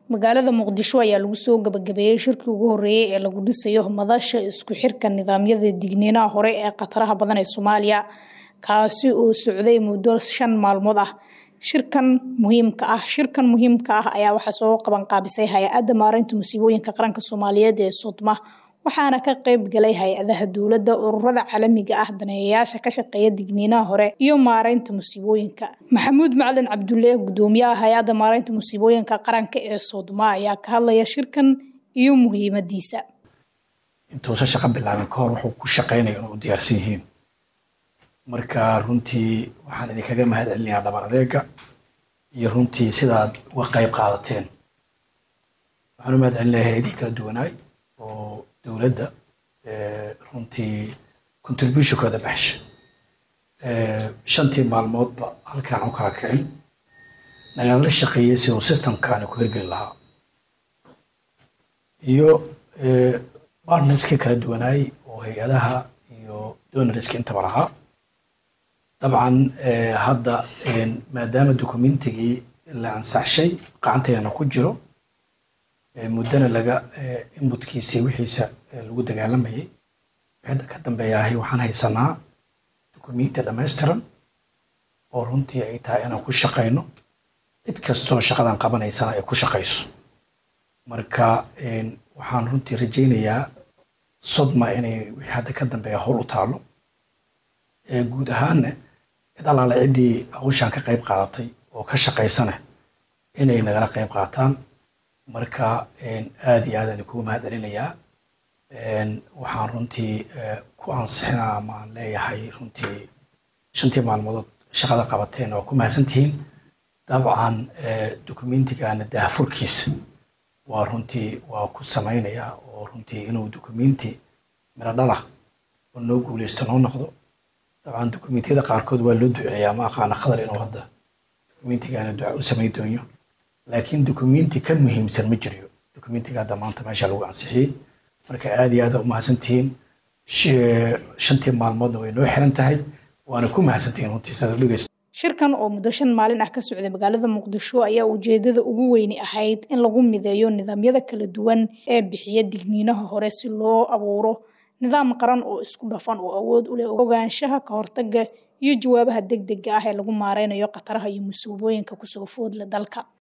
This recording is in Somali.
magaalada muqdisho ayaa lagu soo gabagabeeyey shirkii ugu horeeyey ee lagu dhisayo madasha isku xirka nidaamyada digniinaha hore ee khataraha badan ee soomaaliya kaasi oo socday muddo shan maalmood ah shirkan muhiimka ah shirkan muhiimka ah ayaa waxaa soo qabanqaabisay hay-adda maareynta musiibooyinka qaranka soomaaliyeed ee sodma waxaana ka qayb galay hay-adaha dowladda ururada caalamiga ah daneeyayaasha ka shaqeeya digniinaha hore iyo maareynta musiibooyinka maxamuud macalin cabdulle gudoomiyaha hay-adda maareynta musiibooyinka qaranka ee sodma ayaa ka hadlaya shirkan iyo muhiimadiisa intuusan shaqo bilaabin kahor wuxuu ku shaqeynaya inuu diyaarsan yihiin marka runtii waxaan idinkaga mahad celinayaa dhabar adeega iyo runtii sidaad uga qayb qaadateen waxaan u mahad celinayaa hay-adihii kala duwanaay oo dowladda runtii contributionkooda baxsha shantii maalmoodba halkaan u kala kicin nagala shaqeeyey siduu systemkaani ku hirgeli lahaa iyo partnerskii kala duwanaay oo hay-adaha iyo donorska intaba lahaa dabcan hadda maadaama documentigii la ansaxshay qacanteena ku jiro muddana laga inbutkiisii wixiisa lagu dagaalamayay wixii ka dambeeyahay waxaan haysanaa documenti dhammaystiran oo runtii ay tahay inaan ku shaqayno cid kastoo shaqadan qabanaysana ay ku shaqayso marka waxaan runtii rajaynayaa sodma inay wixii hadda ka dambeeya howl u taalo guud ahaanna cid allaale ciddii hawshaan ka qayb qaadatay oo ka shaqaysana inay nagala qayb qaataan marka aada iyo aad aan kugu mahad celinayaa waxaan runtii ku ansixinaa ama aan leeyahay runtii shantii maalmoodood shaqada qabateen waa ku mahadsantihiin dabcan documentigana daahfurkiisa waa runtii waa ku samaynayaa oo runtii inuu documenti miro dhalah oo noo guuleysto noo noqdo dabcan dokumentiyada qaarkood waa loo duceeyaa ma aqaana khadar inuu hadda documentigana duca u samayn doonyo laakiin documenti ka muhiimsan ma jiryo documentiga hadda maanta meesha lagu ansixiyey marka aada iyo aada u mahadsantihiin shantii maalmoodna way noo xiran tahay waana ku mahadsantihiin runtii sidaad u dhegeysta shirkan oo muddo shan maalin ah ka socday magaalada muqdisho ayaa ujeedada ugu weyni ahayd in lagu mideeyo nidaamyada kala duwan ee bixiya digniinaha hore si loo abuuro nidaam qaran oo isku dhafan oo awood u leh ogaanshaha ka hortaga iyo jawaabaha degdega ah ee lagu maareynayo khataraha iyo musiibooyinka kusoo foodla dalka